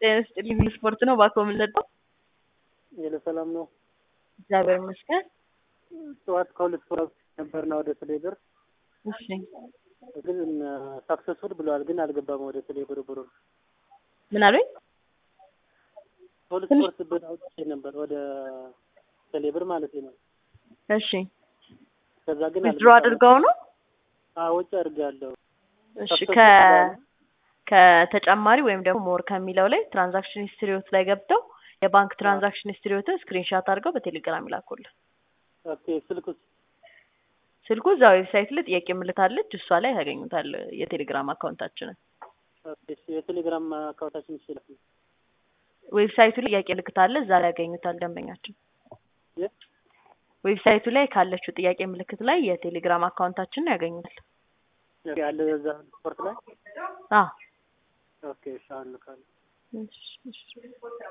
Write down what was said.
ጤና ይስጥልኝ ሁሉ ስፖርት ነው። እባክዎ ምን ልርዳው? የለ ሰላም ነው። እግዚአብሔር ይመስገን። ጠዋት ከሁለት ስፖርት ነበርና ወደ ቴሌብር እሺ ግን ሳክሰስፉል ብለዋል፣ ግን አልገባም ወደ ቴሌብር ብሩ። ምን አሉኝ? ከሁለት ትንሽ- ስፖርት ብር አውጥቼ ነበር ወደ ቴሌብር ማለት ነው። እሺ ከዛ ግን ዊዝድሮ አልገባም። አድርገው ነው? አዎ ወጪ አድርጌያለሁ። እሺ ሰክሰስፉል ከ ብለዋል። ከተጨማሪ ወይም ደግሞ ሞር ከሚለው ላይ ትራንዛክሽን ሂስትሪዎት ላይ ገብተው የባንክ ትራንዛክሽን ሂስትሪዎትን ስክሪንሻት አድርገው በቴሌግራም ይላኩልን። ኦኬ ስልኩስ ስልኩ እዛ ዌብሳይት ላይ ጥያቄ ምልክት አለች፣ እሷ ላይ ያገኙታል የቴሌግራም አካውንታችንን። ኦኬ እሺ፣ የቴሌግራም አካውንታችን ይችላል። ዌብሳይቱ ላይ ጥያቄ ምልክት አለ፣ እዛ ላይ ያገኙታል ደንበኛችን። የ- ዌብሳይቱ ላይ ካለችው ጥያቄ ምልክት ላይ የቴሌግራም አካውንታችንን ያገኙታል። ኦኬ፣ አለ እዛ ስፖርት ላይ አዎ ኦኬ፣ እሺ አሁን ልካለሁ። እሺ፣ እሺ።